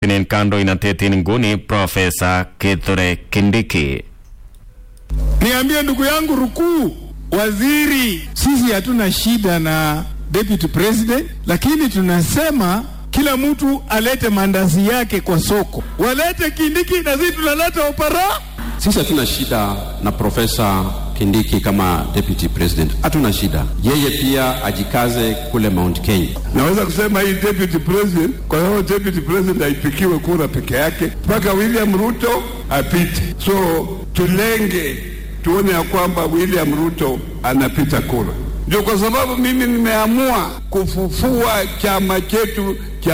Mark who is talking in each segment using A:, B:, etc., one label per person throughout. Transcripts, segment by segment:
A: nemiten kandoinatet en nguni Profesa Kithure Kindiki.
B: Niambie ndugu yangu Rukuu, waziri, sisi hatuna shida na deputy president, lakini tunasema kila mtu alete mandazi yake kwa soko, walete Kindiki na sisi tunaleta opara.
C: Sisi hatuna shida na Profesa Kindiki kama deputy president, hatuna shida. Yeye pia ajikaze kule Mount Kenya.
B: Naweza kusema hii deputy president, kwa sababu deputy president haipikiwe kura peke yake, mpaka William Ruto apite. So tulenge tuone ya kwamba William Ruto anapita kura. Ndio kwa sababu mimi nimeamua kufufua chama chetu cha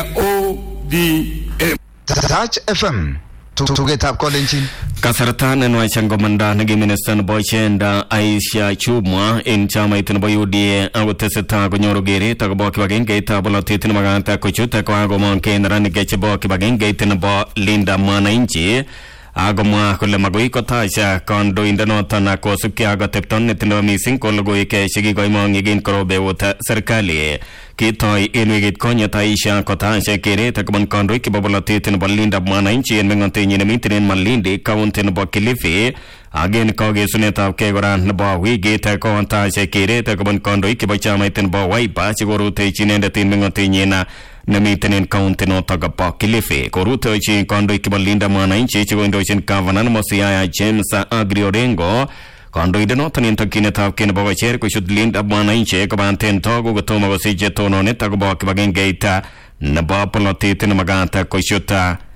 B: ODM.
D: Touch FM tugetab kolenjin
A: Kasarta nenwach angomanda negi minista nebo Chenda Aisha Chumwa en chamait nebo UDA akotesetai konyoru keret akobo kibagengeit bolotet nemakat kochut kokakomong ke neranik chebo kibagengeit nebo Linda Mwananchi akomwa kole magoi kotach kandoindenoton kosubkei ak atepto netindoi mising ko logoiwek chekikoimong yekin korobeut serikali kitoi en wikit konyet Aisha kotach keret akobun kandoik chebo bolotet nebo Linda Mwananchi en meng'otenyin nemiten en Malindi county nebo Kilifi ak en kakesunetab kei kora nebo wikit kotach keret akobun kandoik chebo chamait nebo Wiper chekorutechi inendet en meng'otenyin nemiten en county notok bo Kilifi korutechi kandoik chebo Linda Mwananchi chekoindochin gavana nebo Siaya James Agri Orengo kandoindenoton en tokyinetab kei nebo kocher kochut Linda Mwananchi kobaten togu kotomo kosich tononet akobo kibagengeit nebo polotet nemakat kochut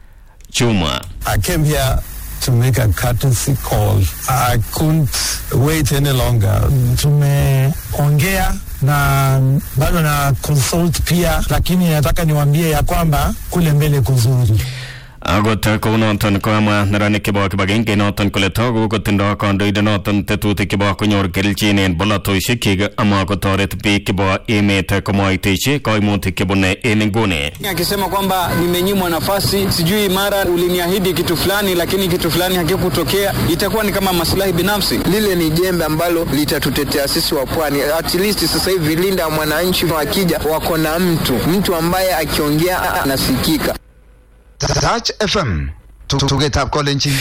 A: Chuma.
E: I came here to make a courtesy call. I couldn't wait any longer. Tumeongea na bado na consult pia, lakini nataka niwaambie ya kwamba kule mbele kuzuri.
A: Akot kounoton kokamwa neranik chebo kibagenge noton kole togu kotindo kandoindenoton tetutik chebo konyor kelchin en bolotosiekyik ama kotoret biik chebo emet komoitechi koimutik chebune en nguni.
F: akisema kwamba nimenyimwa nafasi, sijui mara uliniahidi kitu fulani, lakini kitu fulani hakikutokea, itakuwa ni kama maslahi binafsi.
G: lile ni jembe ambalo litatutetea sisi wa pwani. At least sasa hivi Linda mwananchi wakija wako na mtu mtu ambaye akiongea anasikika.
D: Touch FM tugetab kolenjin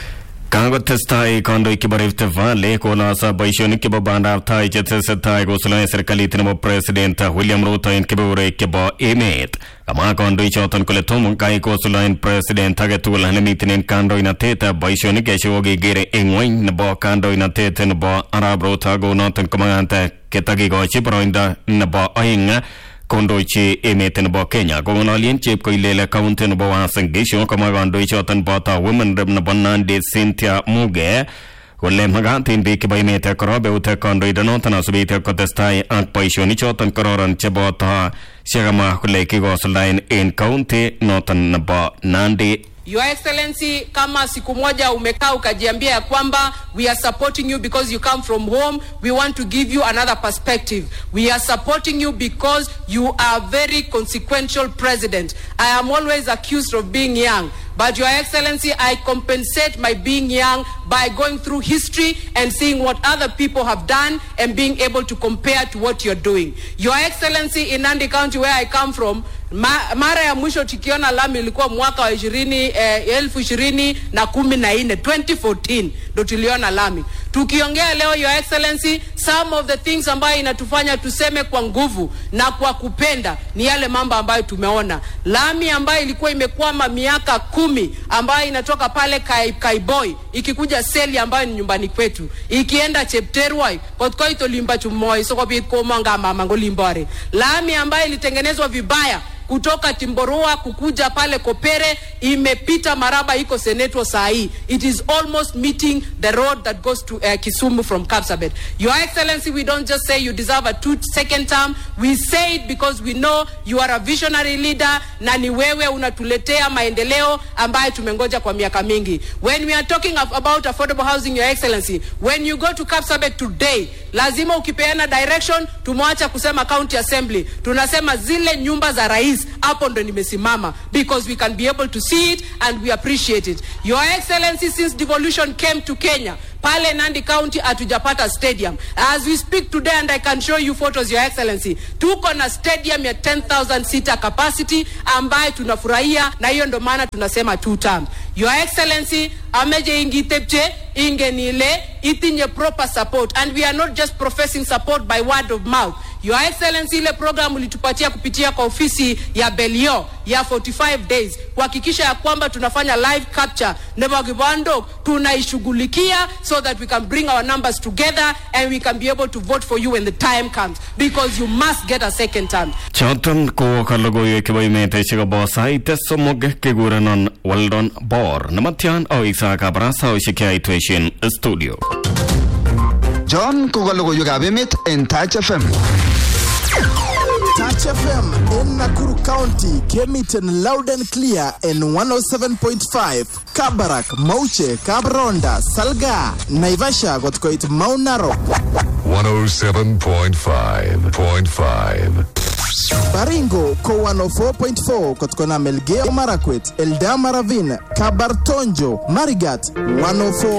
A: Kakotestai kandoik chebo Rift Valley kolasa boisionik chebo bandab tai chetesetai kosuldaen serikalit nebo President William Ruto en kebeberwek chebo emet. Kamwa kandoichoton kole tom kai kosuldaen president age tugul nemiten en kandoinatet boisionik chekokekere en ng'weny nebo kandoinatet nebo Arap Ruto kounoton komakat ketakikochi boroindo nebo oeng kondochi emet nebo Kenya kong'ololien chepkoilel county nebo Uasin Gishu komwa kandoichoton boto women rep nebo Nandi Cynthia Muge kole makat en biik chebo emet korobeut kandoindenoton asubit kotestai ak boisionichoton kororon cheboto chekamwa kole kikosuldaen en county noton nebo Nandi
H: Your Excellency, kama siku moja umekaa ukajiambia ya kwamba we are supporting you because you come from home, we want to give you another perspective. We are supporting you because you are a very consequential president. I am always accused of being young. But Your Excellency, I compensate my being young by going through history and seeing what other people have done and being able to compare to what you're doing. Your Excellency, in Nandi County where I come from, ma, mara ya mwisho tukiona lami ilikuwa mwaka wa ishirini eh, elfu ishirini na kumi na nne 2014 ndo tuliona lami. Tukiongea leo, Your Excellency, some of the things ambayo inatufanya tuseme kwa nguvu na kwa kupenda ni yale mambo ambayo tumeona. Lami ambayo ilikuwa imekwama miaka kumi ambayo inatoka pale Kai, Kaiboi ikikuja seli ambayo ni nyumbani kwetu ikienda Chepterwai kotkoito limba chumoi sokobit komonga mama ngolimbore. Lami ambayo ilitengenezwa vibaya kutoka Timborua kukuja pale Kopere imepita Maraba iko Seneto saa hii. It is almost meeting the road that goes to uh, Kisumu from Kapsabet. Your Excellency, we don't just say you deserve a two second term. We say it because we know you are a visionary leader na ni wewe unatuletea maendeleo ambayo tumengoja kwa miaka mingi. When we are talking of, about affordable housing, Your Excellency, when you go to Kapsabet today, lazima ukipeana direction, tumeacha kusema county assembly, tunasema zile nyumba za rais hapo ndo nimesimama because we can be able to see it and we appreciate it your excellency since devolution came to kenya pale Nandi County hatujapata stadium. As we speak today and I can show you photos your excellency, tuko na stadium ya 10,000 seater capacity ambayo tunafurahia, na hiyo ndo maana tunasema two term. Your excellency ameje ingitepche ingenile itinye proper support and we are not just professing support by word of mouth Your Excellency, ile program ulitupatia kupitia kwa ofisi ya Belio ya 45 days kuhakikisha ya kwamba tunafanya live capture Nebo Kibando tunaishughulikia so that we can bring our numbers together and we can be able to vote for you when the time comes because you must get a second term.
A: choton ko ka logoiwek chebo emet chekobo sait somok kekurenon Weldon Bor nematyan aweksa kabarasaosiek cheaitweshin studio
D: John ko ka logoiwekab emet en Touch FM.
I: Touch FM in Nakuru County came it in loud and clear in 107.5. Kabarak, Mauche, Kabronda, Salga, Naivasha got quite Mount Narok.
J: 107.5.5.
I: Baringo ko 104.4 kutokana Melgeo Marakwet, Eldama Ravine, Kabartonjo, Marigat 104